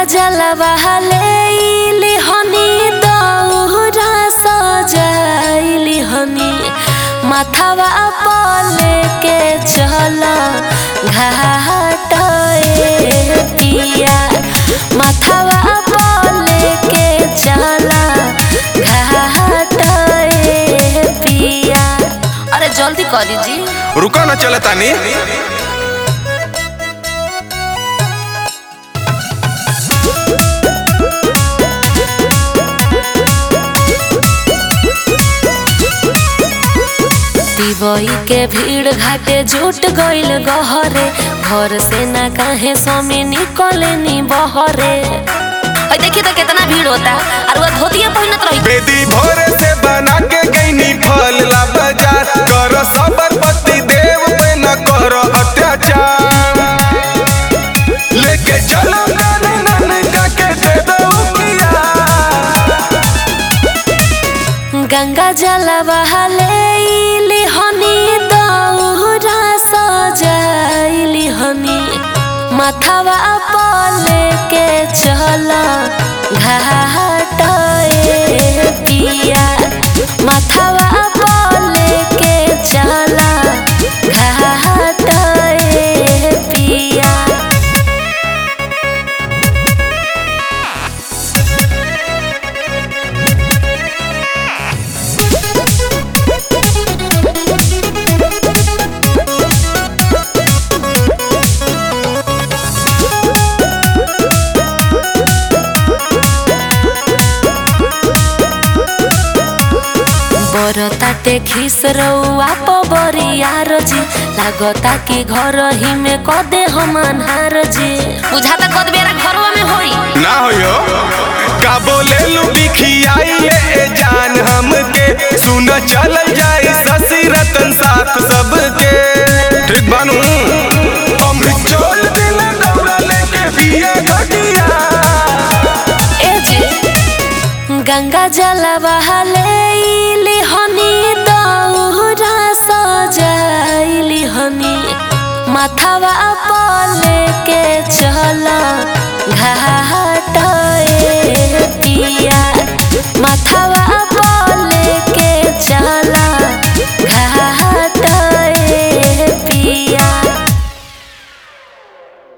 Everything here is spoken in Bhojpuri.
जलवा लेली हनी दौरा सजाइली हनी माथावा पले के चल घाट ए पिया माथावा पले के चल घाट ए पिया अरे जल्दी करी जी रुको न चले तानी दिवई के भीड़ घाटे जुट गइल गहरे घर से ना काहे स्वामी निकले नी बहरे ओए देखिए तो कितना भीड़ होता और वो धोतिया पहनत रही बेदी भोरे से बना के गईनी फल ला बाजार कर सबर पति देव पे न करो अत्याचार लेके चलो नानी नानी जाके दे दो पिया गंगा जलवा लेली हनी दौरा सजाइली हनी माथावा पले के चल घाट ए पिया माथावा पले के चल घाट ए पिया बरताटे खिस रउआ पबरियार जी लागता कि घर ही में कदे हम अन्हार जी बुझाता कद बेरा घरवा में होई ना होयो का बोले लू बिखियाई ए जान हमके सुन चल जाई शशि रतन साथ सबके ठीक बानू अमृत चोल दिल दौड़ा लेके पिए घटिया ए जी गंगा जलवा लेली हनी दौरा सजाइली हनी माथावा पले के चल घाट ए पिया माथा